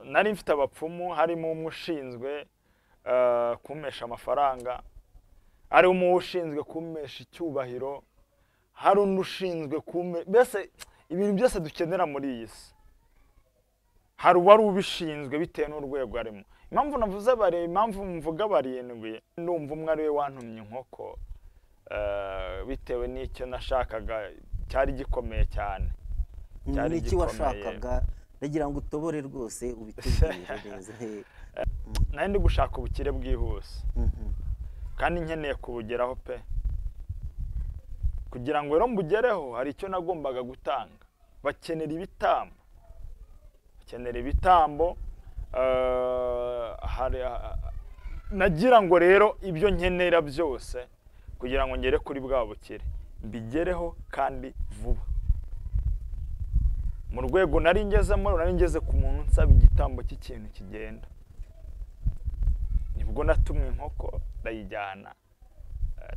nari mfite abapfumu harimo umwe ushinzwe kumesha amafaranga hari umwe ushinzwe kumesha icyubahiro hari undi ushinzwe kume mbese ibintu byose dukenera muri iyi si hari uwari ubishinzwe bitewe n'urwego arimo impamvu navuze bare impamvu mvuga barindwi ndumva umwe ari we wantumye inkoko bitewe n'icyo nashakaga cyari gikomeye cyane cyari n'iki washakaga ndagira ngo utobore rwose ubitekereze neza nari ndi gushaka ubukire bwihuse kandi nkeneye kubugeraho pe kugira ngo rero mbugereho hari icyo nagombaga gutanga bakenera ibitambo bakenera ibitambo nagira ngo rero ibyo nkenera byose kugira ngo ngere kuri bwa bukire mbigereho kandi vuba mu rwego nari ngezemo nari ngeze ku muntu nsaba igitambo cy'ikintu kigenda nibwo natumwe inkoko ndayijyana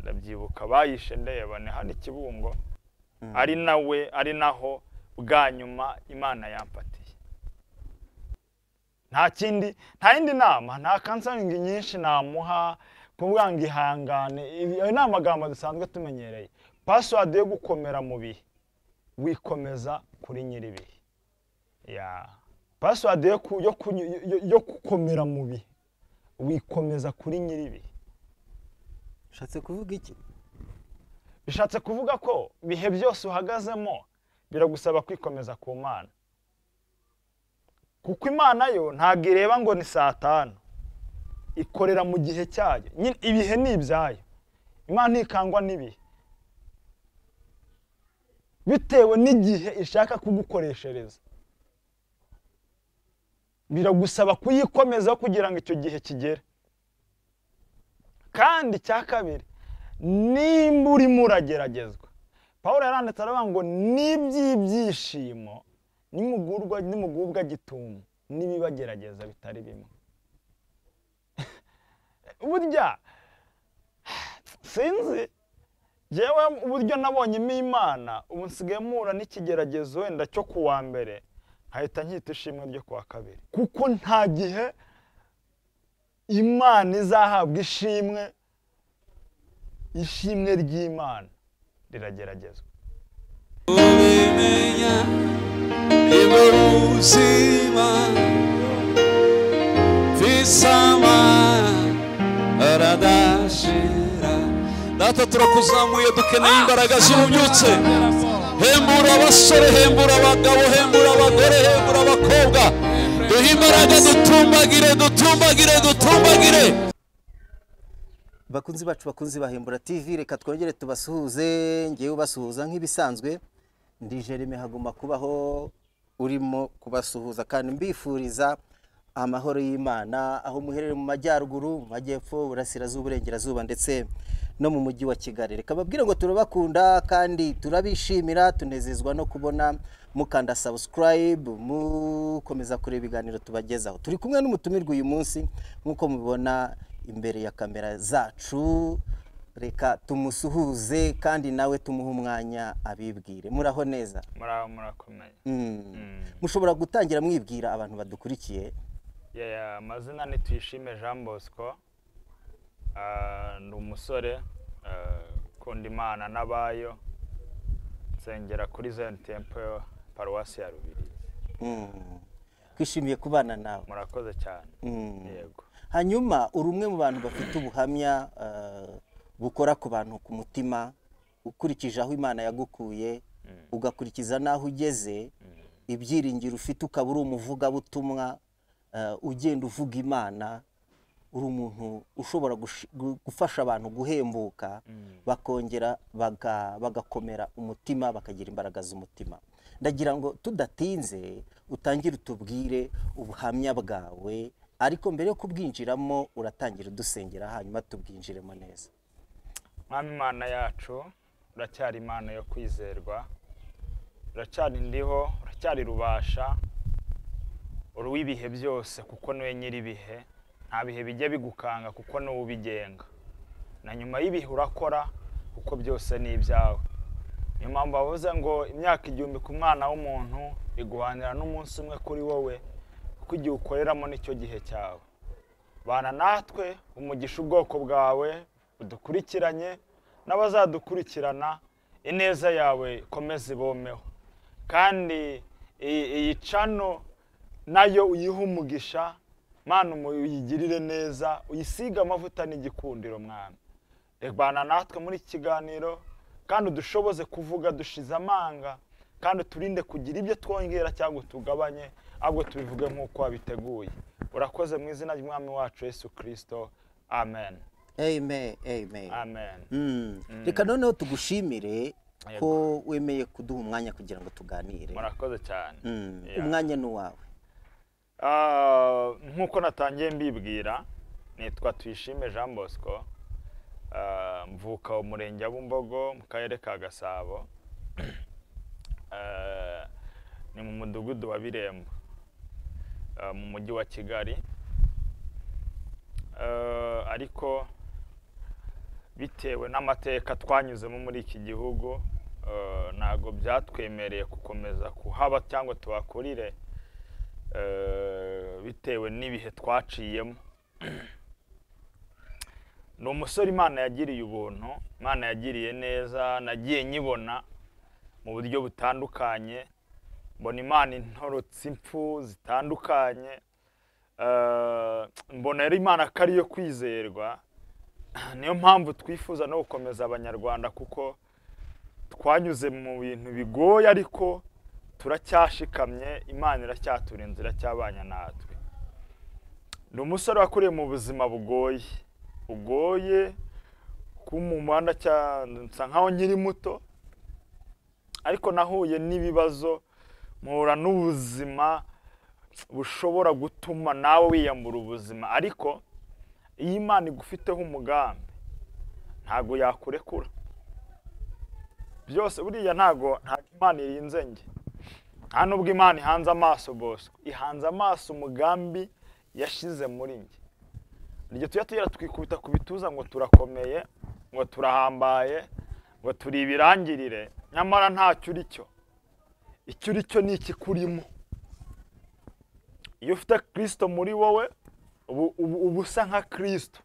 ndabyibuka bayishe ndebane hano ikibungo ari nawe ari naho bwa nyuma imana yampatiye nta kindi nta yindi nama nta kansangi nyinshi namuha kuvuga ngo ihangane ayo ni amagambo dusanzwe tumenyereye pasiwadi yo gukomera mu bihe wikomeza kuri nyir'ibihe pasiwadi yo gukomera mu bihe wikomeza kuri nyir'ibihe ushatse kuvuga iki bishatse kuvuga ko ibihe byose uhagazemo biragusaba kwikomeza ku mana kuko imana yo ntabwo ireba ngo ni saa tanu ikorera mu gihe cyayo ibihe ni ibyayo imana ntikangwa n'ibihe bitewe n'igihe ishaka kugukoreshereza biragusaba kuyikomeza kugira ngo icyo gihe kigere kandi icya kabiri nimba urimo urageragezwa paul yaranditse aravuga ngo n'iby'ibyishimo nimugubwa gitumo n'ibibagerageza bitari bimwe burya sinzi yewe uburyo nabonyemo imana ubu nsigaye mpura n'ikigeragezo wenda cyo kuwa mbere nkahita nkita ishimwe ryo kuwa kabiri kuko nta gihe imana izahabwa ishimwe ishimwe ry'imana rirageragezwa ubimenya niba ubuzima visama aradashira data turakuzamuye dukeneye imbaraga z'ububyutse hembura abasore hembura abagabo hembura abagore hembura abakobwa duhe imbaraga dutumbagire dutumbagire dutumbagire bakunzi bacu bakunzi bahembura tv reka twongere tubasuhuze ngewe ubasuhuza nk'ibisanzwe ndi jereme haguma kubaho urimo kubasuhuza kandi mbifuriza amahoro y'imana aho muherereye mu majyaruguru mu majyepfo burasirazuba uburengerazuba ndetse no mu mujyi wa kigali reka babwire ngo turabakunda kandi turabishimira tunezezwa no kubona mukanda sabusikarayibu mukomeza kureba ibiganiro tubagezaho turi kumwe n'umutumirwa uyu munsi nk'uko mubibona imbere ya kamera zacu reka tumusuhuze kandi nawe tumuhe umwanya abibwire muraho neza muraho murakomeye Mm. mushobora gutangira mwibwira abantu badukurikiye Yeah, amazina ni tuyishime jean bosco Ah, ni umusore ukunda imana n'abayo nsengera kuri zeni tempo paruwasi ya rubirizi Mm. twishimiye kubana nawe murakoze cyane Mm. yego hanyuma uri umwe mu bantu bafite ubuhamya eh, bukora ku bantu ku mutima ukurikije aho imana yagukuye ugakurikiza n'aho ugeze ibyiringiro ufite ukaba uri umuvugabutumwa eh, ugenda uvuga imana uri umuntu ushobora gush- gu- gufasha abantu guhembuka bakongera baga- bagakomera umutima bakagira imbaraga z'umutima ndagira ngo tudatinze utangire utubwire ubuhamya bwawe ariko mbere yo kubwinjiramo uratangira udusengera hanyuma tubwinjiremo neza mwami imana yacu uracyari imana yo kwizerwa uracyari ndiho uracyari rubasha uri uw'ibihe byose kuko niwe nyir'ibihe nta bihe bijya bigukanga kuko niwe ubigenga na nyuma y'ibihe urakora kuko byose ni ibyawe niyo mpamvu bavuze ngo imyaka igihumbi ku mwana w'umuntu iguhanira n'umunsi umwe kuri wowe kuko igihe ukoreramo nicyo gihe cyawe bana natwe umugisha ubwoko bwawe budukurikiranye n'abazadukurikirana ineza yawe ikomeze ibomeho kandi iyi iyi cano nayo uyihe umugisha mwana umu- uyigirire neza uyisige amavuta n'igikundiro mwana rebana natwe muri iki kiganiro kandi udushoboze kuvuga dushize amanga kandi uturinde kugira ibyo twongera cyangwa tugabanye ahubwo tubivuge nk'uko wabiteguye urakoze mu izina ry'umwami wacu yesu kirisito amen amen amen amen Mm. reka noneho tugushimire ko wemeye kuduha umwanya kugira ngo tuganire murakoze cyane Mm. Yeah. umwanya ni uwawe Ah, nk'uko natangiye mbibwira nitwa tuyishime jean bosco Ah, mvuka mu murenge wa bumbogo mu karere ka gasabo Ah, ni mu mudugudu wa birembo ah, mu mujyi wa kigali Ah, ariko bitewe n'amateka twanyuzemo muri iki gihugu ah, ntabwo byatwemereye gukomeza kuhaba cyangwa tuhakurire eh, bitewe n'ibihe twaciyemo ni umusore imana yagiriye ubuntu imana yagiriye neza nagiye nyibona mu buryo butandukanye mbona imana intorotse impfu zitandukanye eh, mbona ari imana ko ariyo kwizerwa niyo mpamvu twifuza no gukomeza abanyarwanda kuko twanyuze mu bintu bigoye ariko turacyashikamye imana iracyatura inzira cy'abanya natwe ni umusore wakuriye mu buzima bugoye bugoye kuba mu muhanda cya- nsa nkaho nkiri muto ariko nahuye n'ibibazo mpura n'ubuzima bushobora gutuma nawe wiyambura ubuzima ariko iyo imana igufiteho umugambi ntabwo yakurekura byose buriya ntabwo ntabwo imana irinze njye nta nubwo imana ihanze amaso bosco ihanze amaso umugambi yashize muri njye iryo tujya tugera twikubita ku bituza ngo turakomeye ngo turahambaye ngo turi ibirangirire nyamara ntacyo uri cyo icyo uri cyo ni ikikurimo iyo ufite kirisito muri wowe ubu ubu- uba usa nka kirisito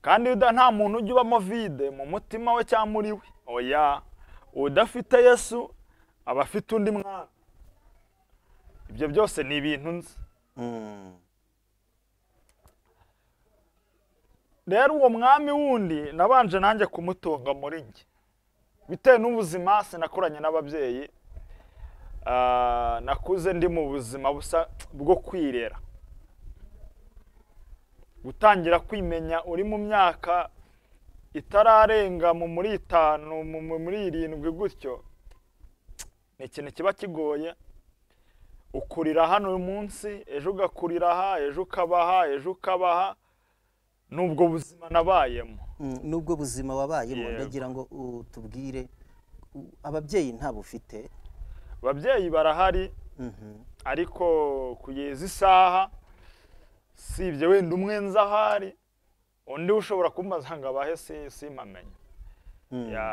kandi yuda nta muntu ujya ubamo vide mu mutima we cyangwa muri we oya udafite yesu aba afite undi mwami ibyo byose ni ibintu nzi Mm. rero uwo mwami wundi nabanje nanjye kumutunga muri njye bitewe n'ubuzima sinakuranye n'ababyeyi ah, nakuze ndi mu buzima busa bwo kwirera gutangira kwimenya uri mu myaka itararenga mu muri itanu mu- mu- muri irindwi gutyo ni ikintu kiba kigoye ukurira hano uyu munsi ejo ugakurira aha ejo ukaba aha ejo ukaba aha n'ubwo buzima nabayemo Mm, nubwo buzima wabayemo Yego. ndagira ngo utubwire u- ababyeyi ntabwo ufite ababyeyi barahari Mhm. ariko kugeza isaha si ibyo wenda umwe nzi aho ari undi ushobora kumbaza ngo abahe si- simpamenye Mm. Ya,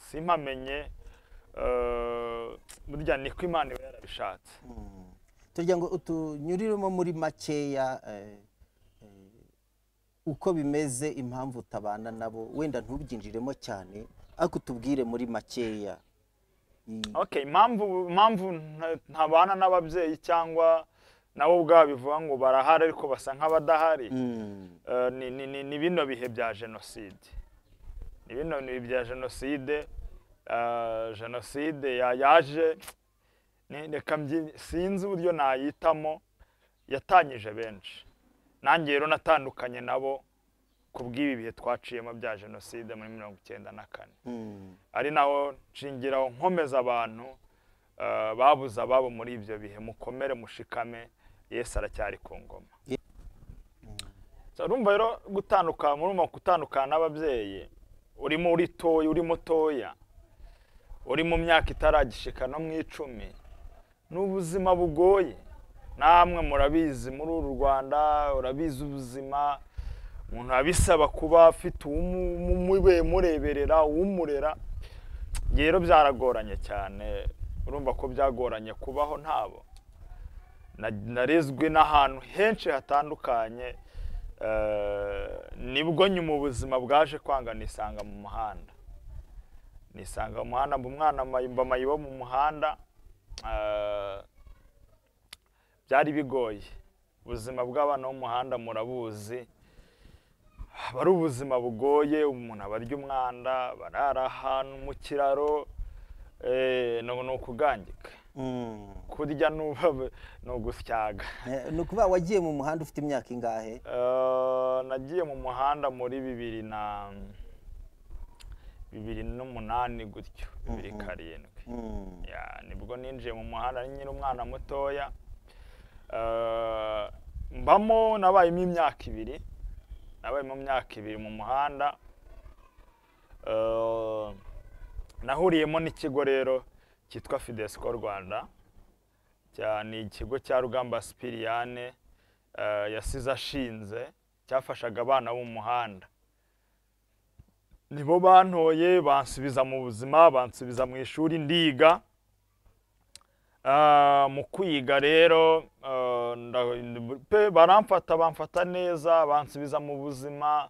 simpamenye eh, burya niko imana iba yarabishatse Mm. tugira ngo utunyuriremo muri makeya eh, eh, uko bimeze impamvu utabana nabo wenda ntubyinjiremo cyane ariko utubwire muri makeya I- okay impamvu impamvu nta- ntabana n'ababyeyi cyangwa nabo ubwabo bivuga ngo barahari ariko basa nk'abadahari Mm. Eh, ni- ni- ni- ni bino bihe bya jenoside ni bino bihe bya jenoside eh, jenoside ya- yaje ni- reka mbyi- sinzi uburyo nayitamo yatanyije benshi nanjye rero natandukanye nabo ku bw'ibi bihe twaciyemo bya jenoside muri mirongo icyenda na kane Mm. ari naho nshingiraho nkomeza abantu eh, babuze ababo muri ibyo bihe mukomere mushikame yesu aracyari ku ngoma So, urumva rero gutandukana murumva gutandukana n'ababyeyi urimo uritoya uri mutoya uri mu myaka itaragishika no mu icumi ni ubuzima bugoye namwe murabizi muri uru rwanda urabizi ubuzima umuntu biba bisaba kuba afite umureberera umurera Njye rero byaragoranye cyane urumva ko byagoranye kubaho ntabo na- narezwe n'ahantu henshi hatandukanye eh, nibwo nyuma ubuzima bwaje kwanga nisanga mu muhanda nisanga mu muhanda mba umwana mayi- mba mayi wo mu muhanda eh, byari bigoye ubuzima bw'abana bo mu muhanda murabuzi aba ari ubuzima bugoye umuntu abarya umwanda barara ahantu mu kiraro eh, ni ni ukugangika Mm. kurya n'uba ni ugusyaga Eh, ni ukuvuga wagiye mu muhanda ufite imyaka ingahe Eh, nagiye mu muhanda muri bibiri na bibiri n'umunani gutyo bibiri karindwi Mm. Ya, nibwo ninjiye mu muhanda ari nyiri umwana mutoya Eh, mbamo nabayemo imyaka ibiri nabayemo imyaka ibiri mu muhanda Eh, nahuriyemo n'ikigo rero cyitwa fidesco rwanda cya- ni ikigo cya rugamba sipiriyane eh, yasize ashinze cyafashaga abana bo mu muhanda nibo bantoye bansubiza mu buzima bansubiza mu ishuri ndiga Ah, mu kwiga rero ah, nda- pe baramfata bamfata neza bansubiza mu buzima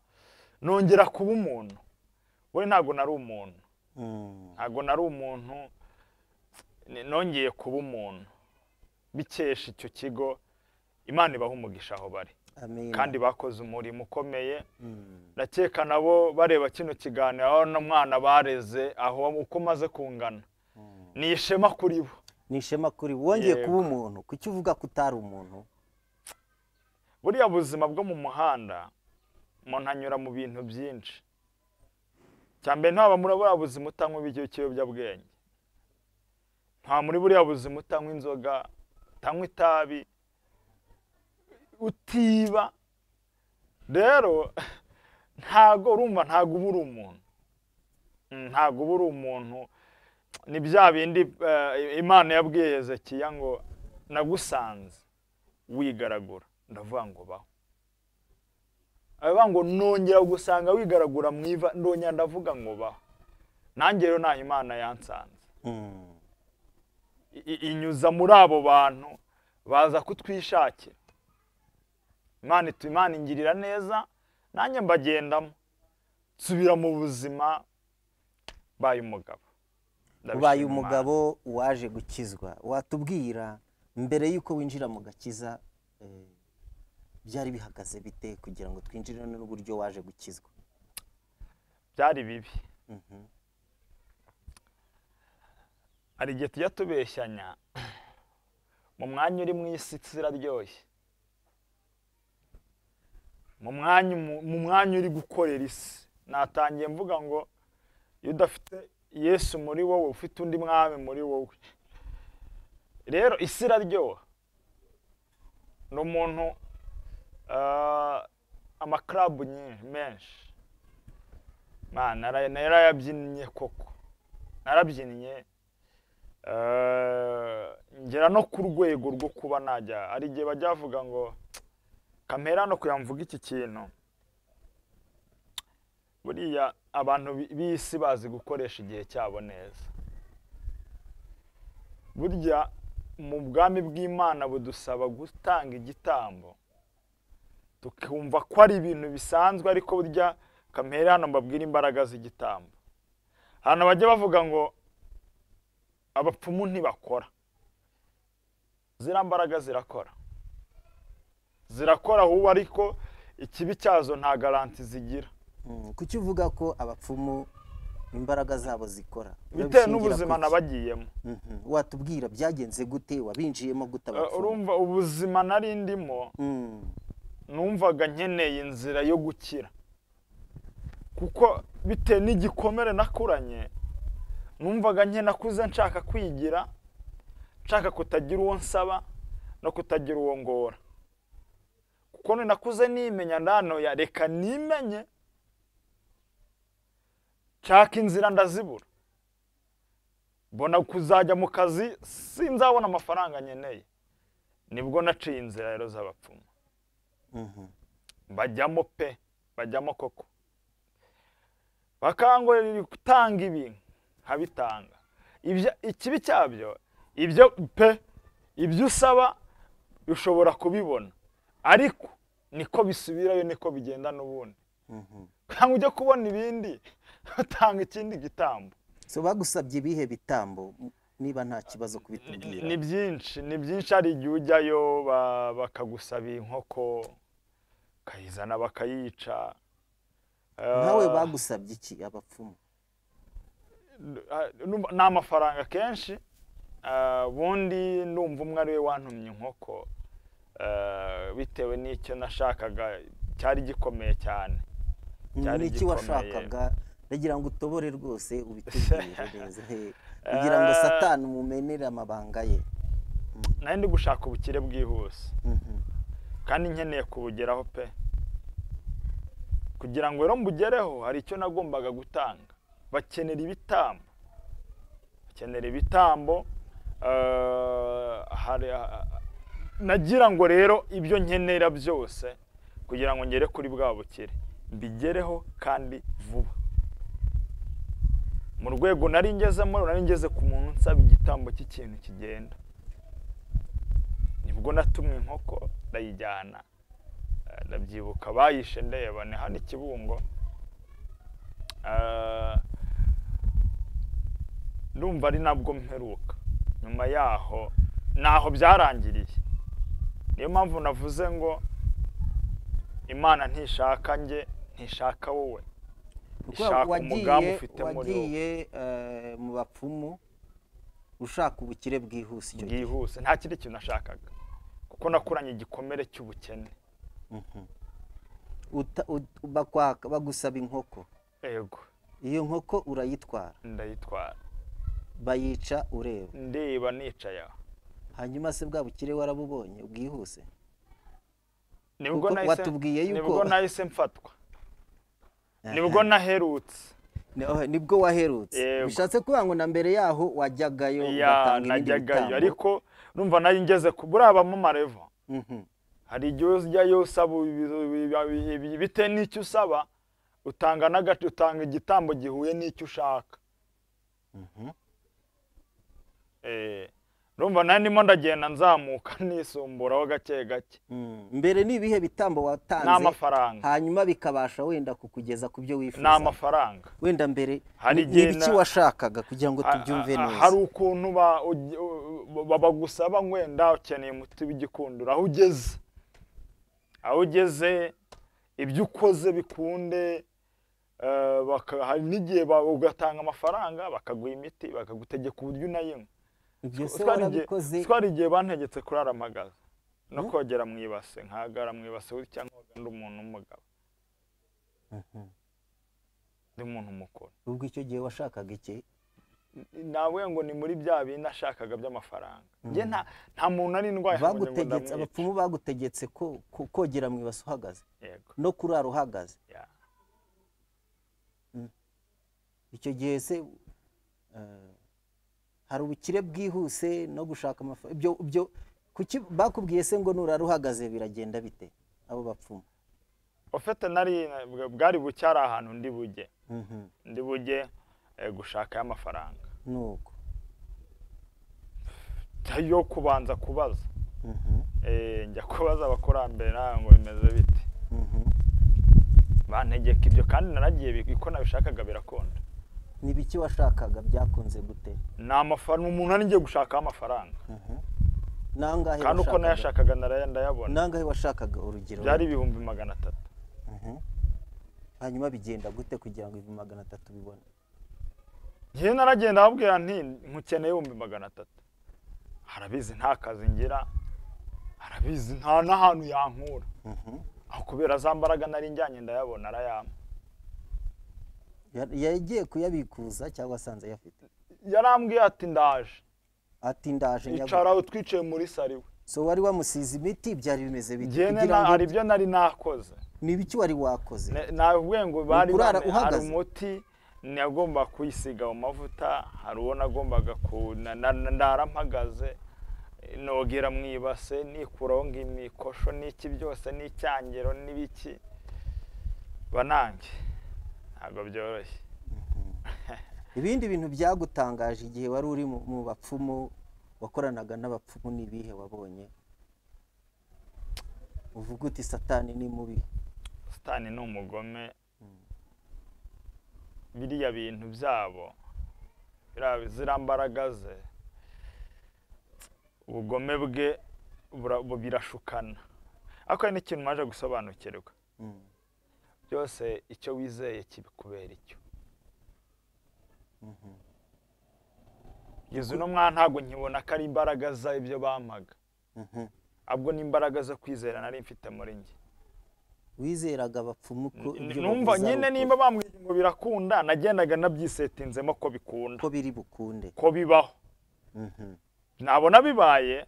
nongera kuba umuntu we ntabwo nari umuntu Mm. ntabwo nari umuntu ni- nongeye kuba umuntu bikesha icyo kigo imana ibaha umugisha aho bari Amina. kandi bakoze umurimo ukomeye Mm. ndakeka nabo bareba kino kiganiro aho n'umwana bareze aho uko maze kungana ni ishema kuri bo ni ishema kuri wongeye Yego. kuba umuntu kuki uvuga ko utari umuntu buriya buzima bwo mu muhanda umuntu anyura mu bintu byinshi cya mbere ntaba muri buriya buzima utanywa ibiryo ikiyobyabwenge nta muri buriya buzima utanywa inzoga utanywa itabi utiba rero ntago urumva ntago uba uri umuntu Mm, ntago uba uri umuntu ni bya bindi eh, imana yabwiye hezekiya ngo nagusanze wigaragura ndavuga ngo baho aravuga ngo nongera gusanga wigaragura mu iva ndongera ndavuga ngo baho nanjye rero ntaho imana yansanze Mm. i- i- inyuza muri abo bantu baza kutwishakira imana itu- imana ingirira neza nanjye mbagendamo nsubira mu buzima baye umugabo ubaye Ndabishima Imana. umugabo waje gukizwa watubwira mbere y'uko winjira mu gakiza eh, byari bihagaze bite kugira ngo twinjirane n'uburyo waje gukizwa byari bibi Mhm. hari igihe tujya tubeshyanya mu mwanya uri mu isi isi iraryoshye mu mwanya umu- mu mwanya uri gukorera isi natangiye mvuga ngo iyo udafite yesu muri wowe ufite undi mwami muri wowe rero isi iraryoha ni umuntu ah, amakarabu nyinshi menshi Man, nara- narayabyinnye koko narabyinnye Eh, ngera no ku rwego rwo kuba najya hari igihe bajya bavuga ngo kamera no kuyamvuga iki kintu buriya abantu bi- b'isi bazi gukoresha igihe cyabo neza burya mu bwami bw'imana budusaba gutanga igitambo tukumva ko ari ibintu bisanzwe ariko burya kamera hano mbabwira imbaraga z'igitambo ahantu bajya bavuga ngo abapfumu ntibakora ziriya mbaraga zirakora zirakora ahubwo ariko ikibi cyazo nta garanti zigira Mm, kuki uvuga ko abapfumu imbaraga zabo zikora bitewe Bishingira n'ubuzima kuki? nabagiyemo Mhm. watubwira byagenze gute wabinjiyemo gute Eh, abapfumu urumva ubuzima nari ndimo Mm. numvaga nkeneye inzira yo gukira kuko bitewe n'igikomere nakuranye numvaga nkenakuze nshaka kwigira nshaka kutagira uwo nsaba no kutagira uwo ngora kuko ninakuze nimenya ndanoya reka nimenye nshaka inzira ndazibura mbona kuzajya mu kazi sinzabona amafaranga nkeneye nibwo naciye inzira rero z'abapfumu Mhm. bajyamo pe bajyamo koko bakangurira gutanga ibi nkabitanga Ibya- ikibi cyabyo ibyo pe ibyo usaba ushobora kubibona ariko niko bisubirayo niko bigenda n'ubundi ntabwo ujya kubona ibindi utanga ikindi gitambo so bagusabye ibihe bitambo niba nta kibazo kubitubwira ni byinshi ni byinshi hari igihe ujyayo ba- bakagusaba inkoko ukayizana bakayica nawe Ah, bagusabye iki abapfumu Ah, numva- ni amafaranga kenshi Ah, ubundi numva umwe ari we wantumye inkoko Ah, bitewe n'icyo nashakaga cyari gikomeye cyane cyari ni iki gikomeye. washakaga ndagira ngo utobore rwose ubitubwire neza he. kugira ngo satani umumenere amabanga ye nari ndi gushaka ubukire bwihuse Mhm. kandi nkeneye kubugeraho pe kugira ngo rero mbugereho hari icyo nagombaga gutanga bakenera ibitambo bakenera ibitambo eh, hari ah, nagira ngo rero ibyo nkenera byose kugira ngo ngere kuri bwa bukire mbigereho kandi vuba mu rwego nari ngezemo nari ngeze ku muntu nsaba igitambo cy'ikintu kigenda nibwo natumwe inkoko ndayijyana Eh, ndabyibuka bayishe ndeba ni hano i kibungo Eh, ndumva ari nabwo mperuka nyuma yaho naho byarangiriye niyo mpamvu navuze ngo imana ntishaka njye ntishaka wowe Kuko ishaka umugambi wagiye ufite muri wowe wagiye eh, mu bapfumu ushaka ubukire bwihuse icyo gihe bwihuse nta kindi kintu nashakaga kuko nakuranye igikomere cy'ubukene Uta- ut- bakwaka- bagusaba inkoko ego iyo nkoko urayitwara ndayitwara bayica ureba ndeba nicaye aho hanyuma se bwa bukire warabubonye ubwihuse nibwo Kuko nahise- watubwiye yuko- nibwo nahise mfatwa nibwo naherutse Ni- oh, nibwo waherutse Yego. bishatse kuvuga ngo na mbere yaho wajyagayo ya ugatanga ibindi najyagayo bitambo. ariko numva nari ngeze ku buriya bamarevo Mhm. hari igihe ujyayo usaba ibi- ibi- ibi- bitewe n'icyo usaba utanga n'agace utanga igitambo gihuye n'icyo ushaka Eh, urumva nari ndimo ndagenda nzamuka nisumburaho gake gake Mm. mbere ni ibihe bitambo watanze ni amafaranga hanyuma bikabasha wenda kukugeza ku byo ni wifuza amafaranga wenda mbere Hari ni- igihe ni ibiki na- washakaga kugira ngo Ah, tubyumve ah, ah, neza hari ukuntu ba- ugi- u- ba- bagusaba ngo wenda ukeneye umuti w'igikundura aho ugeze aho ugeze ibyo ukoze bikunde eh, baka- hari n'igihe ba- ugatanga amafaranga bakaguha imiti bakagutegeka uburyo unayinywa ibyo se Utwara igihe- warabikoze utwara igihe bantegetse kurara amagaza no kogera mu ibase nkagara mu ibase gutya nkoga ndi umuntu w'umugabo Mhm. ndi umuntu mukuru ubwo icyo gihe washakaga iki nawe ngo ni muri bya bindi nashakaga by'amafaranga njye nta nta muntu ari indwaye ngo njye ngo bagutegetse ndamwice. abapfumu bagutegetse ko ko- kogera mu ibasi uhagaze Yego, no kurara uhagaze ya. icyo gihe se eh, hari ubukire bwihuse no gushaka amafaranga ibyo ibyo kuki bakubwiye se ngo nurara uhagaze biragenda bite abo bapfumu ofete nari bwari buke ari ahantu ndi bujye Mhm. ndi bujye eh, gushaka y'amafaranga ni uko yo kubanza kubaza Mhm. Eh, njya kubaza abakurambere nawe ngo bimeze bite Mhm. bantegeka ibyo kandi naragiye bi- uko nabishakaga birakunda ni biki washakaga byakunze gute ni amafaranga umuntu ari ngiye gushakaho amafaranga nangahe kandi uko washakaga nayashakaga naraye- ndayabona nangahe washakaga urugero byari ibihumbi magana atatu Mhm. hanyuma bigenda gute kugira ngo ibihumbi magana atatu bibone njyewe naragenda ababwira nti nkukeneye ibihumbi magana atatu arabizi nta kazi ngira arabizi nta n'ahantu yankura Mhm. aho kubera za mbaraga nari njyanye ndayabona arayampa Ya- yagiye kuyabikuza cyangwa asanze ayafite yarambwiye ati ndaje ati ndaje icara aho twicaye muri sari we so wari wamusize imiti byari bimeze bite njyewe kugira ngo hari ibyo nari nakoze ni ibiki wari wakoze Ne- navuye ngo bari ukurara bane- hari uhagaze? umuti nagomba kuyisiga mu mavuta hari uwo nagombaga ku na- na- na- ndara mpagaze nogera mu ibase nikuraho ngo imikosho n'iki byose n'icyangiro n'ibiki banange ntabwo byoroshye ibindi bintu byagutangaje igihe wari uri mu mu bapfumu wakoranaga n'abapfumu n'ibihe wabonye uvuga uti satani ni mubi sitani ni umugome biriya bintu byabo biriya ziriya mbaraga ze ubugome bwe bura- bu- birashukana ariko hari n'ikintu maje gusobanukirwa Mm. byose icyo wizeye kibikubera icyo kugeza uno mwana ntabwo nkibona ko ari imbaraga z'ibyo bampaga Mhm. ahubwo ni imbaraga zo kwizera nari mfite muri njye wizeraga abapfumu ko ibyo numva bavuze ari nyine ukuri, nimba bambwiye ngo birakunda nagendaga nabyisetinzemo ko bikunda ko biri bukunde ko bibaho Mhm. nabona bibaye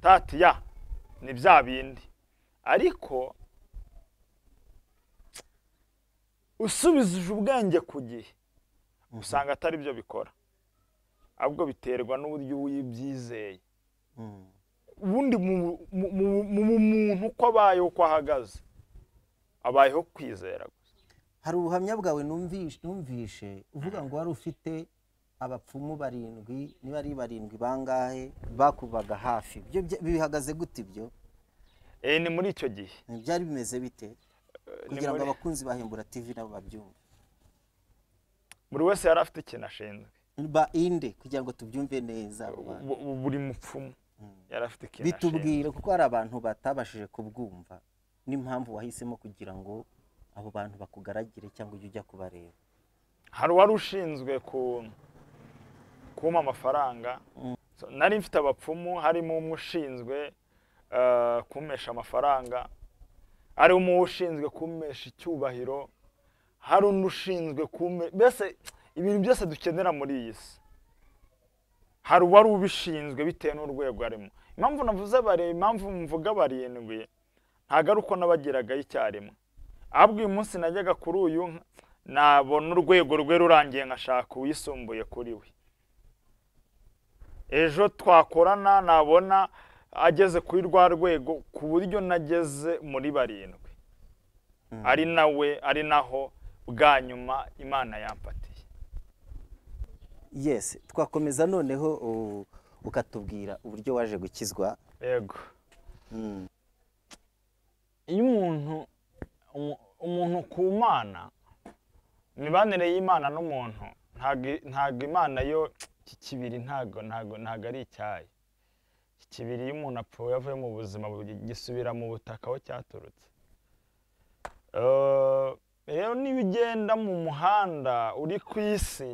tati ya ni bya bindi ariko usubizije ubwenge ku gihe usanga atari byo bikora ahubwo biterwa n'uburyo uyibyizeye Mm. ubundi mu- mu- mu- mu muntu uko abayeho uko ahagaze abayeho kwizera gusa hari ubuhamya bwawe numvishe numvishe uvuga ngo wari ufite abapfumu barindwi niba ari barindwi bangahe bakubaga hafi ibyo bya- bihagaze gute ibyo Eh, ni muri icyo gihe byari bimeze bite Eh, ni kugira ngo muri- abakunzi bahembura tv nabo babyumve buri wese yari afite ikintu ashinzwe ba inde kugira ngo tubyumve neza abo bantu. Bu- bu- buri mupfumu yari afite ikintu ashinzwe bitubwire kuko hari abantu batabashije kubwumva n'impamvu wahisemo kugira ngo abo bantu bakugaragire cyangwa ujye ujya kubareba hari uwari ushinzwe ku kumpa amafaranga So, nari mfite abapfumu harimo umwe ushinzwe eh, kumpesha amafaranga harimo ushinzwe kumpesha icyubahiro hari undi ushinzwe kumpe mbese ibintu byose dukenera muri iyi si hari uwari ubishinzwe bitewe n'urwego arimo impamvu navuze bari impamvu mvuga barindwi ntabwo ari uko nabagiragaho icyarimwe ahubwo uyu munsi najyaga kuri uyu nabona urwego rwe rurangiye nkashaka uwisumbuye kuri we ejo twakorana nabona ageze kuri rwa rwego ku buryo nageze muri barindwi ari nawe ari naho bwa nyuma imana yampatiye yesi twakomeza noneho u- ukatubwira uburyo waje gukizwa yego Mm. iyo umuntu umu- umuntu ku mana imibanire y'imana n'umuntu ntago ntago imana yo iki kibiri ntago ntago ntago ari icyayi iki kibiri iyo umuntu apfuye avuye mu buzima bu- gisubira mu butaka aho cyaturutse Eh, rero niba ugenda mu muhanda uri ku isi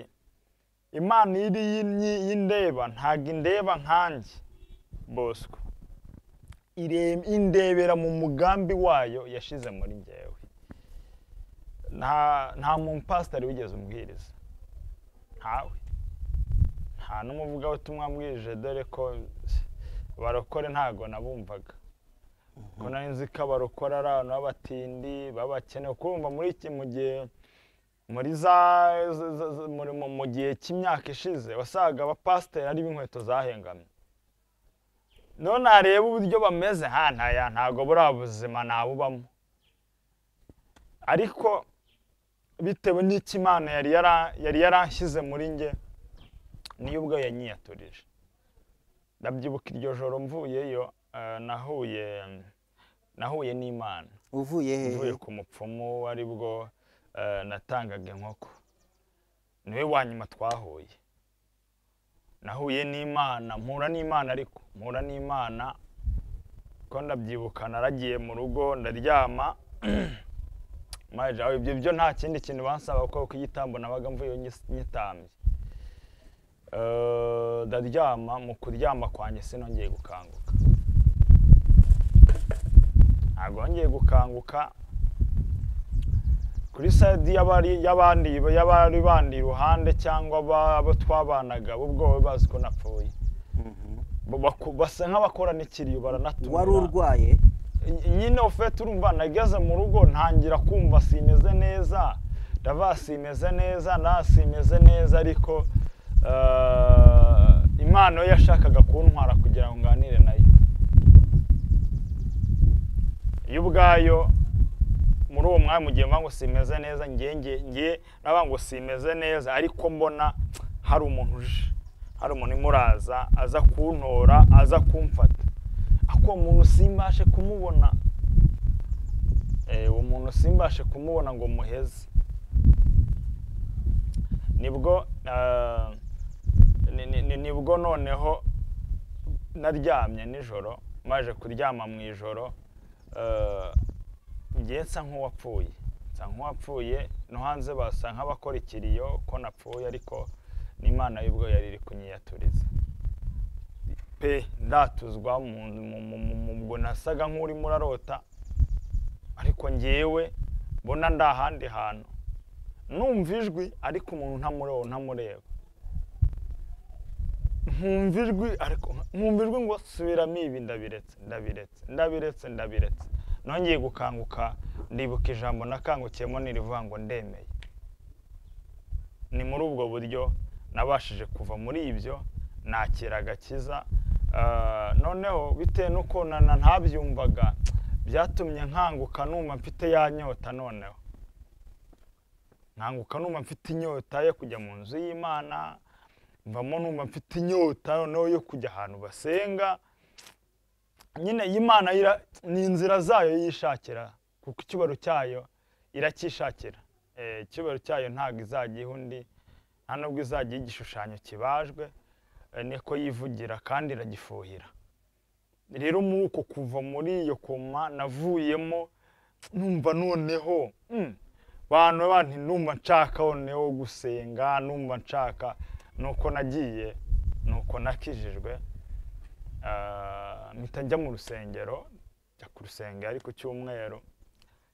imana iri y'inyi- y'indeba ntago indeba nkanjye bosco ire- indebera mu mugambi wayo yashize muri njyewe nta nta mupasitari wigeze umbwiriza ntawe nta n'umuvugabutumwa mbwirije dore ko barokore ntago nabumvaga ko nari nzi ko abarokora ari abantu b'abatindi b'abakene kumva muri iki mu gihe muri za za- za- za- muri- mu- mu gihe cy'imyaka ishize wasaga abapasiteri ari b'inkweto zahengamye none nareba uburyo bameze hantaya ntabwo buriya buzima nabubamo ariko bitewe n'icyo imana yari yara- yari yaranshyize muri njye niyo ubwo yanyiyaturije ndabyibuka iryo joro mvuyeyo eh, nahuye nahuye n'imana uvuye he mvuye ku mupfumu ari bwo eh, natangaga inkoko niwe wa nyuma twahuye nahuye n'imana mpura n'imana ariko mpura n'imana ko ndabyibuka naragiye mu rugo ndaryama maje aho ibyo byo nta kindi kintu bansaba kuko kuyitambo nabaga mvuye nyis- nyitambye Eh, ndaryama mu kuryama kwanjye sinongeye gukanguka ntabwo wongeye gukanguka kuri sayidi y'abari y'abandi y'abari bandi iruhande cyangwa aba- abo twabanaga bo ubwoba bazi ko napfuye Bo baku- basa nk'abakora n'ikiriyo baranatumira wari urwaye nyine ufite urumva nageze mu rugo ntangira kumva simeze neza ndavuga simeze neza nda simeze neza ariko eh, imana yo yashakaga kuntwara kugira ngo nganire nayo yo ubwayo muri uwo mwanya mu gihe mvuga ngo simeze neza ngiye ngiye ngiye navuga ngo simeze neza ariko mbona hari umuntu uje hari umuntu imuraza aza kuntora aza kumfata ako muntu simbashe kumubona simbashe kumubona ngo muheze nibwo ah, ni- ni- ni- nibwo noneho naryamye nijoro maje kuryama mu ijoro ah, njye nsa nk'uwapfuye nsa nk'uwapfuye no hanze basa nk'abakora ikiriyo ko napfuye ariko n'imana y'ubwo yari iri kunyiyaturiza pe ndatuzwa mu- mu- mu- mu- mu- ubwo nasaga nk'urimo urarota ariko ngewe mbona ndi ahandi hantu numva ijwi ariko umuntu ntamureba ntamureba nkumva ijwi ariko nkumva ijwi ngo subiramo ibi ndabiretse ndabiretse ndabiretse ndabiretse nongeye gukanguka ndibuka ijambo nakangukiyemo nirivuga ngo ndemeye ni muri ubwo buryo nabashije kuva muri ibyo nakira agakiza Ah, noneho bitewe n'uko na- na ntabyumvaga byatumye nkanguka numva mfite ya nyota noneho nkanguka numva mfite inyota yo kujya mu nzu y'imana mvamo numva mfite inyota noneho yo kujya ahantu basenga nyine iyi Imana ira- ni inzira zayo yishakira kuko icyubaro cyayo iracyishakira Eh, icyubaro cyayo ntabwo izajya iha undi nta nubwo izajya iha igishushanyo kibajwe eh, niko yivugira kandi iragifuhira rero muri uko kuva muri iyo koma navuyemo numva noneho mm, bantu bantu numva nshaka noneho gusenga numva nshaka nuko nagiye nuko nakijijwe Ah, mpita njya mu rusengero njya ku rusengero ariko cyumweru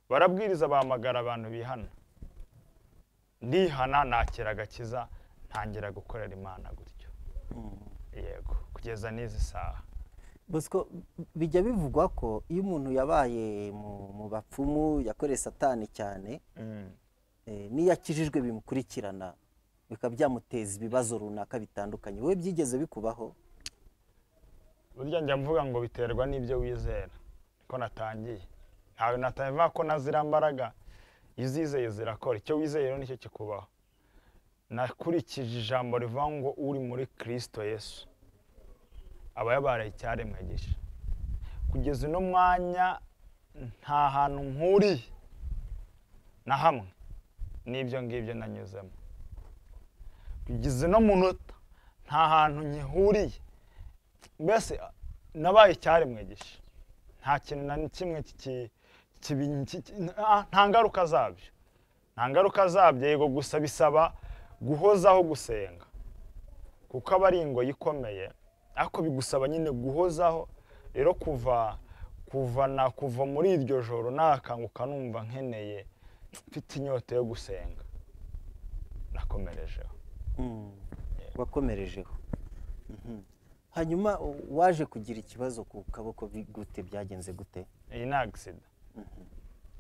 barabwiriza bahamagara abantu bihana ndihana nakira agakiza ntangira gukorera imana gutyo yego kugeza n'izi saha bosco bijya bivugwa ko iyo umuntu yabaye mu mu bapfumu yakoreye satani cyane Mm. eh, n'iyo akijijwe bimukurikirana bikaba byamuteza ibibazo runaka bitandukanye wowe byigeze bikubaho burya njya mvuga ngo biterwa n'ibyo wizera ko natangiye ntawe natangiye ko nazira mbaraga iyo uzizeye zirakora icyo wizeye rero nicyo kikubaho nakurikije ijambo rivuga ngo uri muri kirisito yesu aba yabaye icyaremwe gisha kugeza uno mwanya nta hantu nkuriye na hamwe n'ibyo ngibyo nanyuzemo kugeza uno munota nta hantu nkihuriye mbese a- nabaye icyaremwe gisha nta kintu na kimwe kiki- kibi- kiki- nta- nta ngaruka zabyo nta ngaruka zabyo yego gusa bisaba guhozaho gusenga kuko aba ari ingoyi ikomeye ariko bigusaba nyine guhozaho rero kuva kuva na kuva muri iryo joro nakanguka numva nkeneye mfite inyota yo gusenga nakomerejeho wakomerejeho Mhm. hanyuma u- waje kugira ikibazo ku kaboko bi- gute byagenze gute iyi ni agisida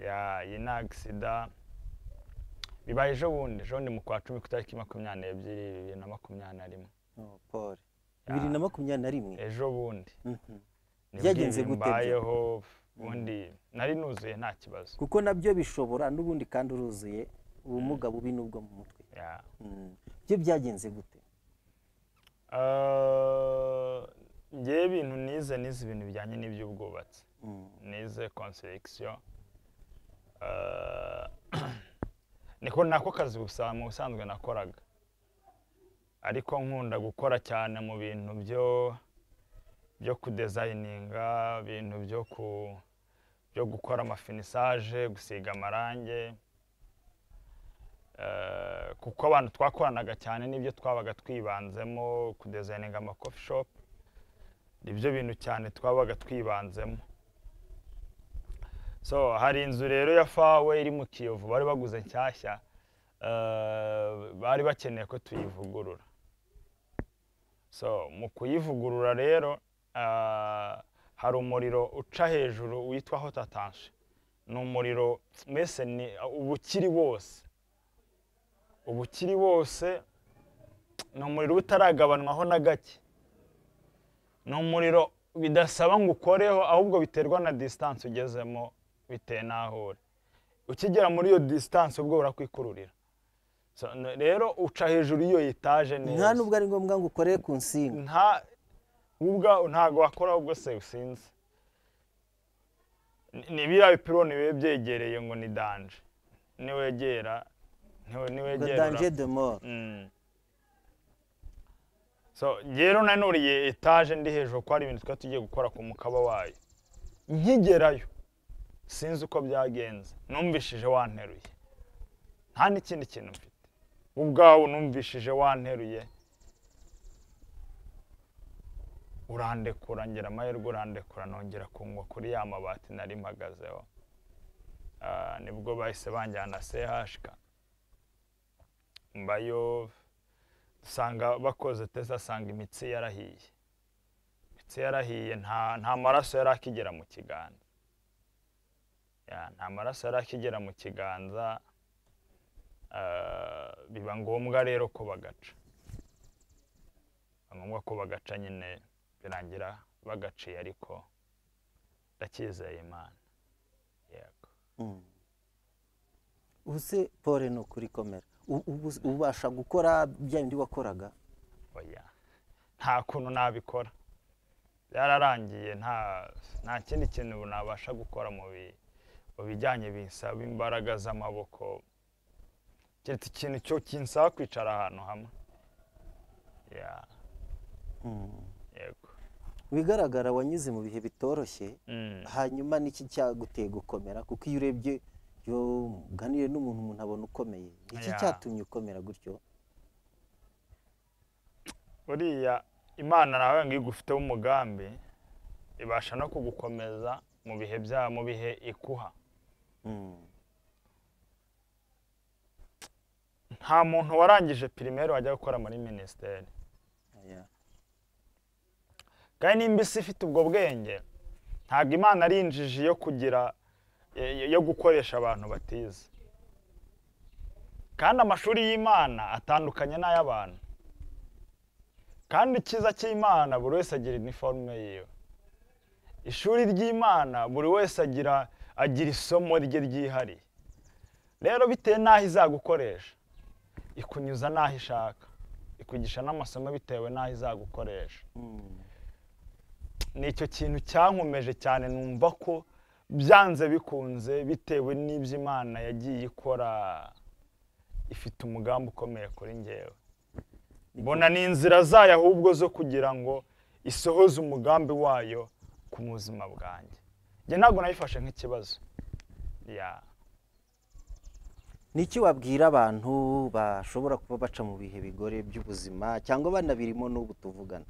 ya iyi ni agisida bibaye ejo bundi ejo bundi mu kwa cumi ku itariki makumyabiri n'ebyiri bibiri na makumyabiri na rimwe Oh, Paul bibiri na makumyabiri na rimwe ejo bundi Mhm. nibwo Byagenze ibi gute byo? mbayeho ubundi nari nuzuye nta kibazo kuko nabyo bishobora n'ubundi kandi uruzuye ubumuga bubi n'ubwo mu mutwe Ya. Mhm. byo byagenze gute Eh, njyewe ibintu nize nize ibintu bijyanye n'iby'ubwubatsi Mhm. nize konsiregisiyo niko nako kazi gusa mu busanzwe nakoraga ariko nkunda gukora cyane mu bintu byo byo kudezayininga ibintu byo ku byo gukora amafinisaje gusiga amarange Eh, kuko abantu twakoranaga cyane n'ibyo twabaga twibanzemo kudezayininga amakofi shopu nibyo bintu cyane twabaga twibanzemo so hari inzu rero ya fawe iri mu kiyovu bari baguze nshyashya eh, bari bakeneye ko tuyivugurura so mu kuyivugurura rero eh, hari umuriro uca hejuru witwa hotatanshi ni umuriro mbese ni uba ukiri wose uba ukiri wose ni umuriro uba utaragabanwaho na gake ni umuriro bidasaba ngo ukoreho ahubwo biterwa na disitansi ugezemo bitewe n'aho uri ukigera muri iyo disitansi ubwo urakwikururira So, n- rero uca hejuru y'iyo etaje neza nta nubwo ari ngombwa ngo ukorere ku nsinga nta ubwa ntabwo wakora ahubwo se usinze ni- ni biriya bipironi biba byegereye ngo ni danje niwegera niwe- ngo niwegera danje de mort Mm. so rero nanuriye etaje ndi hejuru ko hari ibintu twari tugiye gukora ku mukaba wayo nkigerayo sinzi uko byagenze numvishije wanteruye nta n'ikindi kintu mfite ubwawe numvishije wanteruye urandekura ngira amahirwe urandekura nongera kungwa kuri ya mabati nari mpagazeho Ah, nibwo bahise banjyana sehashika mbayo usanga bakoze teza asanga imitsi yarahiye imitsi yarahiye nta nta maraso yari akigera mu kiganza Ya, nta maraso yari akigera mu kiganza ah, biba ngombwa rero ko bagaca biba ngombwa ko bagaca nyine birangira bagaciye ariko ndacyizeye imana yego Mm. ubuse pole ni ukuri komera U- ubu ubasha gukora bya bindi wakoraga oya nta kuntu nabikora byararangiye nta nta kindi kintu nabasha gukora mu bi- mu bijyanye bisaba imbaraga z'amaboko keretse ikintu cyo kinsaba kwicara ahantu hamwe ya Mm. yego bigaragara wanyuze mu bihe bitoroshye Mm, hanyuma n'iki cyaguteye gukomera kuko iyo urebye iyo uganiriye n'umuntu umuntu abona ukomeye iki Ya. cyatumye ukomera gutyo buriya imana nawe ngo igufiteho umugambi ibasha no kugukomeza mu bihe bya mu bihe ikuha Mm. nta muntu warangije pirimeri wajya gukora muri minisiteri Ya. kandi nimba isi ifite ubwo bwenge ntabwo imana ari injiji yo kugira eh, yo gukoresha abantu batize kandi amashuri y'imana atandukanye n'ay'abantu kandi icyiza cy'imana buri wese agira iniforume yiwe ishuri ry'imana buri wese agira agira isomo rye ryihariye rero bitewe n'aho izagukoresha ikunyuza n'aho ishaka ikugisha n'amasomo bitewe n'aho izagukoresha Mm. ni icyo kintu cyankomeje cyane numva ko byanze bikunze bitewe n'ibyo imana yagiye ikora ifite umugambi ukomeye kuri ngewe mbona ni inzira zayo ahubwo zo kugira ngo isohoze umugambi wayo ku buzima bwanjye njye ntabwo nayifashe nk'ikibazo ya ni iki wabwira abantu bashobora kuba baca mu bihe bigoye by'ubuzima cyangwa banabirimo n'ubu tuvugana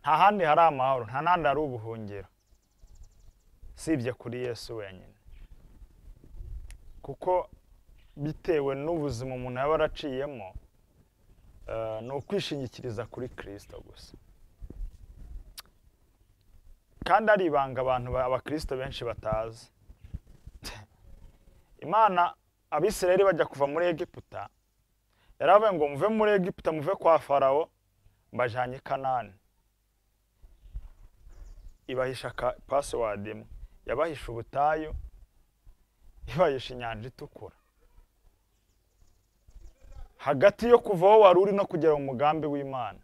nta handi hari amahoro nta n'ahandi hari ubuhungiro usibye kuri yesu wenyine kuko bitewe n'ubuzima umuntu yaba araciyemo eh, ni ukwishingikiriza kuri kirisito gusa kandi ari ibanga abantu ba- abakirisito benshi batazi imana abisirayeli bajya kuva muri egiputa yaravuye ngo muve muri egiputa muve kwa farawo mbajyanye i kanani ibahisha ka pasiwadi imwe yabahisha ubutayu ibahisha inyanja itukura hagati yo kuva aho wari uri no kugera mu mugambi w'imana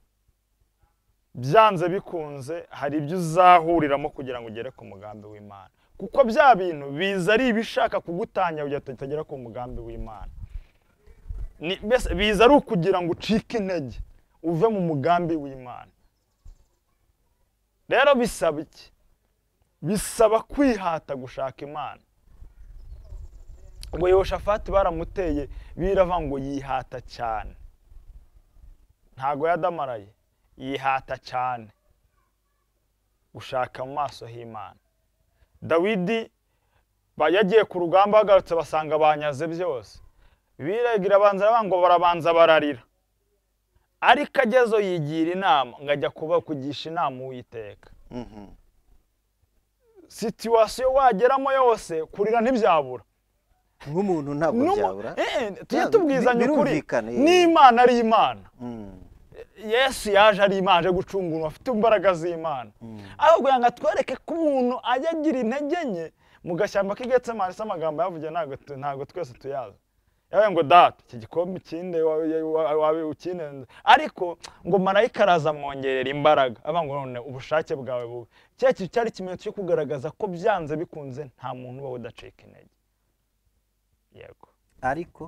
byanze bikunze hari ibyo uzahuriramo kugira ngo ugere ku mugambi w'imana kuko bya bintu biza ari ibishaka kugutangira kugira ngo utagera ku mugambi w'imana Ni- mbese biza ari ukugira ngo ucike intege uve mu mugambi w'imana rero bisaba iki bisaba kwihata gushaka imana ngo yehoshafati baramuteye birava ngo yihata cyane ntago yadamaraye yihata cyane gushaka mu maso h'imana dawidi ba- yagiye ku rugamba bagarutse basanga banyaze byose biragira abanza aravuga ngo barabanza bararira ariko agezeho yigira inama ngo ajya kuba kugisha inama uwiteka Mhm. situwasiyo wageramo yose kurira ntibyabura nk'umuntu ntabwo N'umu- byabura Eh, eh, tujye Yeah, tubwizanya bi- ukuri birumvikana, eh. n'imana ari imana Mm. yesu yaje ari imana aje gucungura afite imbaraga z'imana aho kugira ngo atwereke ko umuntu ajya agira intege nke mu gashyamba k'igetsemani se amagambo yavugiye ntabwo tu- ntabwo twese tuyazi yabaye ngo data iki gikombe ikinde wawe ukinenze ariko ngo marayika araza amwongerera imbaraga avuga ngo none ubushake bwawe bubi cya kintu cyari ikimenyetso cyo kugaragaza ko byanze bikunze nta muntu uba udacika intege yego ariko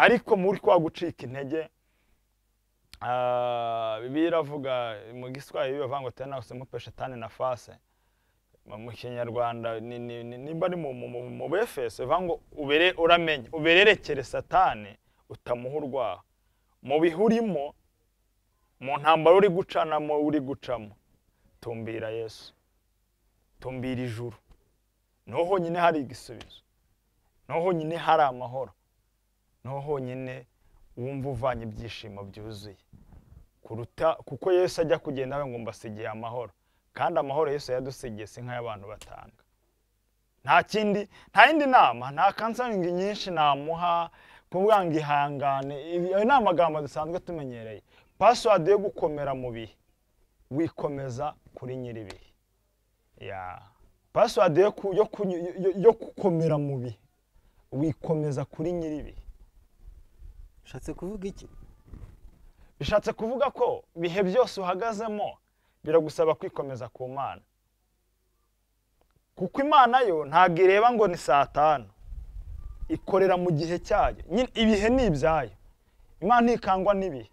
ariko muri kwa gucika intege ah, bibiliya iravuga mu giswahili bavuga ngo tena usimupe shetani na fase mu- mu kinyarwanda ni- ni- ni- nimba ari mu- mu- mu- mu befeso bivuga ngo ubere uramenye ubererekere satani utamuha urwaho mu bihe urimo mu ntambaro uri gucanamo uri gucamo tumbira yesu tumbira ijuru niho honyine hari igisubizo niho honyine hari amahoro niho honyine wumva uvanye ibyishimo byuzuye kuruta kuko yesu ajya kugenda avuga ngo mbasigiye amahoro kandi amahoro yesu yadusigiye si nk'ay'abantu batanga nta kindi nta yindi nama nta kansaringi nyinshi namuha kuvuga ngo ihangane ibi- ayo ni amagambo dusanzwe tumenyereye pasiwadi yo gukomera mu bihe wikomeza kuri nyir'ibihe ya pasiwadi yo ku- yo kunyu- yo- yo- yo gukomera mu bihe wikomeza kuri nyir'ibihe ushatse kuvuga iki bishatse kuvuga ko ibihe byose uhagazemo biragusaba kwikomeza ku mana kuko imana yo ntabwo ireba ngo ni saa tanu ikorera mu gihe cyayo nyine ibihe ni ibyayo imana ntikangwa n'ibihe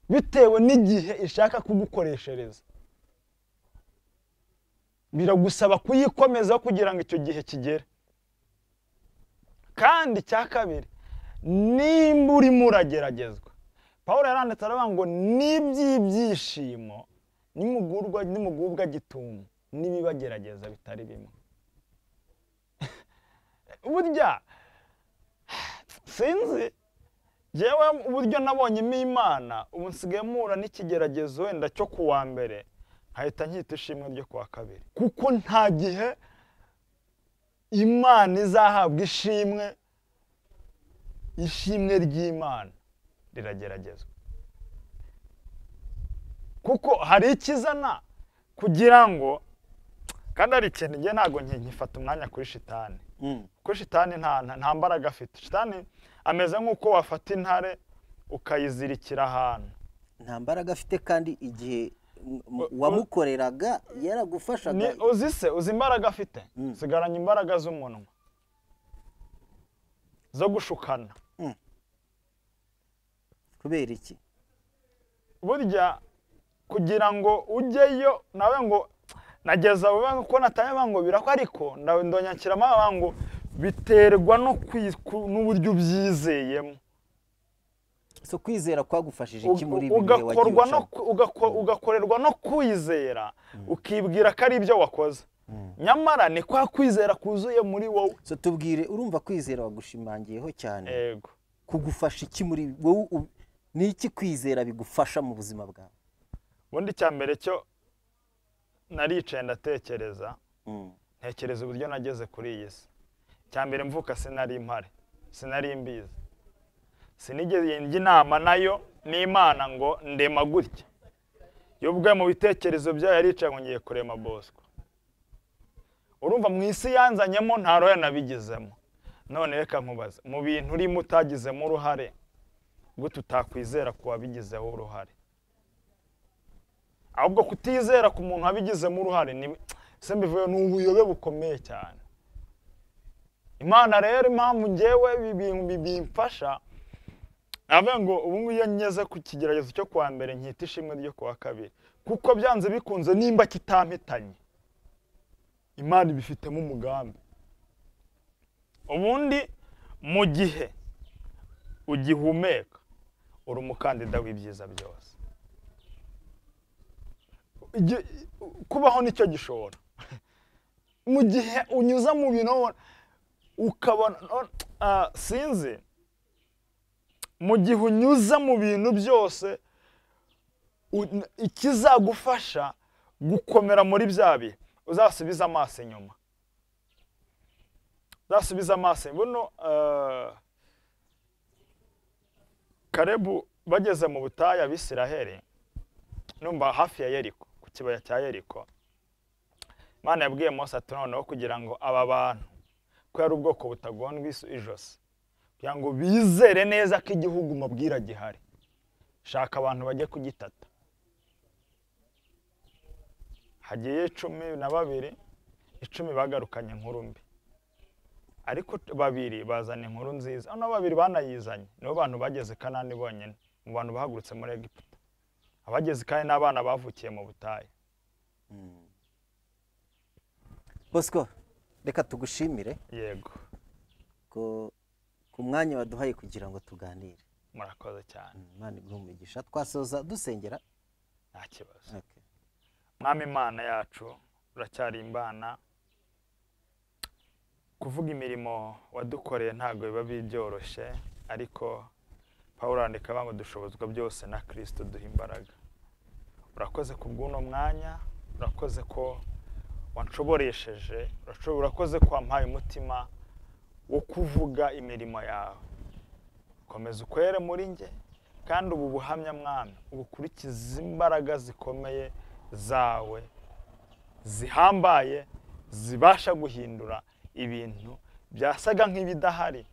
bitewe n'igihe ishaka kugukoreshereza biragusaba kuyikomeza kugira ngo icyo gihe kigere kandi icya kabiri nimba urimo urageragezwa paul yaranditse aravuga ngo n'iby'ibyishimo nimugurwa nimugubwa gitumo n'ibibagerageza bitari bimwe burya sinzi yewe uburyo nabonyemo imana ubu nsigaye mpura n'ikigeragezo wenda cyo ku wa mbere nkahita nkita ishimwe ryo ku wa kabiri kuko nta gihe imana izahabwa ishimwe ishimwe ry'imana rirageragezwa kuko hari ikizana kugira ngo kandi hari ikintu njye ntabwo nki- nkifata umwanya kuri shitani Mm. kuko shitani nta nta- nta mbaraga afite shitani ameze nk'uko wafata intare ukayizirikira ahantu nta mbaraga afite kandi igihe m- m- wamukoreraga yaragufashaga Ni- uzi se uzi imbaraga afite Mm. sigaranye imbaraga z'umunwa zo gushukana kubera iki burya kugira ngo ujyeyo nawe ngo nageza aho banga- ko natanya ngo birako ariko ndawe ndonyakiramo abanga ngo biterwa no kwi- ku- n'uburyo ubyizeyemo so kwizera kwagufashije iki muri Uga- ibi bihe wagiye ugakorwa no ucamo? ku- ugako- ugakorerwa no kwizera ukibwira ko ari ibyo wakoze nyamara ni kwa kwizera kuzuye muri wowe so tubwire urumva kwizera wagushimangiyeho cyane yego kugufasha iki muri wowe u- ni iki kwizera bigufasha mu buzima bwawe ubundi icya mbere cyo naricaye ndatekereza Mm. ntekereza uburyo nageze kuri iyi si icya mbere mvuka sinari impare sinari imbizi sinigeze njya inama nayo n'imana ngo ndema gutya yo ubwe mu bitekerezo byayo yaricaye ngo ngiye kurema bosco urumva mu isi yanzanyemo nta roho yanabigizemo none reka nkubaze mu bintu urimo utagizemo uruhare gute utakwizera ku wabigizeho uruhare ahubwo kutizera ku muntu wabigizemo uruhare ni se mbivuye ni ubuyobe bukomeye cyane imana rero impamvu ngewe ibi bintu bi- bimfasha avuga ngo ubu ngubu iyo ngeze ku kigeragezo cyo kuwa mbere nkita ishimwe ryo kuwa kabiri kuko byanze bikunze nimba kitampitanye imana ibifitemo umugambi ubundi mu gihe ugihumeka uri umukandida w'ibyiza byose Igi- kubaho nicyo gishobora mu gihe unyuze mu bintu ubona- ukabona no- ah, sinzi mu gihe unyuze mu bintu byose u- ikizagufasha gukomera muri bya bihe uzasubiza amaso inyuma uzasubiza amaso buno ah, karebu bageze mu butayu abisiraheli numva hafi ya yeriko ku kibaya cya yeriko imana yabwiye mose ati noneho kugira ngo aba bantu ko yari ubwoko butagondwa iso- ijosi kugira ngo bizere neza ko igihugu mabwira gihari shaka abantu bajye kugitata hagiye cumi na babiri icumi bagarukanye inkuru mbi ariko t- babiri bazana inkuru nziza hano babiri banayizanye nibo bantu bageze kanani bonyine mu bantu bahagurutse muri egiputa abageze kandi n'abana bavukiye mu butayu bosco reka tugushimire yego ko ku mwanya waduhaye kugira ngo tuganire murakoze cyane imana iguhe umugisha twasoza dusengera nta kibazo Okay. mwami imana yacu uracyari imbana kuvuga imirimo wadukoreye ntabwo biba byoroshye ariko pawulo arandika bamwe dushobozwa byose na kirisito duha imbaraga urakoze ku bw'uno mwanya urakoze ko wanshoboresheje urasho- urakoze ko wampaye umutima wo kuvuga imirimo yawe komeza ukwere muri njye kandi ubu buhamya mwami ubukurikize imbaraga zikomeye zawe zihambaye zibasha guhindura ibintu byasaga nk'ibidahari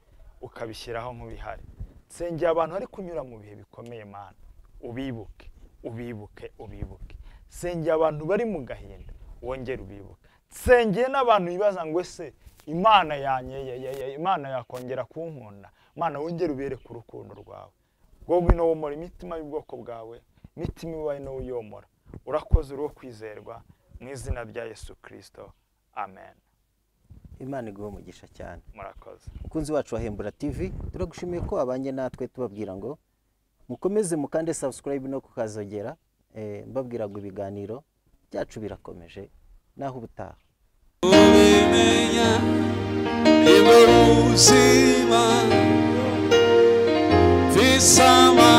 ukabishyiraho nk'ibihari nsengera abantu bari kunyura mu bihe bikomeye mana ubibuke ubibuke ubibuke nsengera abantu bari mu gahinda wongere ubibuke nsengeye n'abantu bibaza ngo ese imana yanye ya- ya- ya- imana yakongera kunkunda imana wongere ubereke urukundo rwawe ngo winowomora imitima y'ubwoko bwawe imitima ibaye n'uyomora urakoze uri uwo kwizerwa mu izina rya yesu kirisito amen imana iguhe umugisha cyane murakoze mukunzi wacu wa hembura tv turagushimiye ko wabanye natwe tubabwira ngo mukomeze mukande subscribe no kukazogera eh, mbabwira ngo ibiganiro byacu birakomeje naho ubutaha ubimenya nibwo buzima visama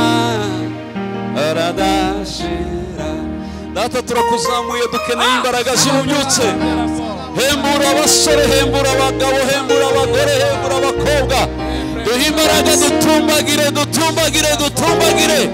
aradashira data turakuzamuye dukeneye imbaraga z'ububyutse hembura abasore hembura abagabo hembura abagore hembura abakobwa duhe imbaraga dutumbagire dutumbagire dutumbagire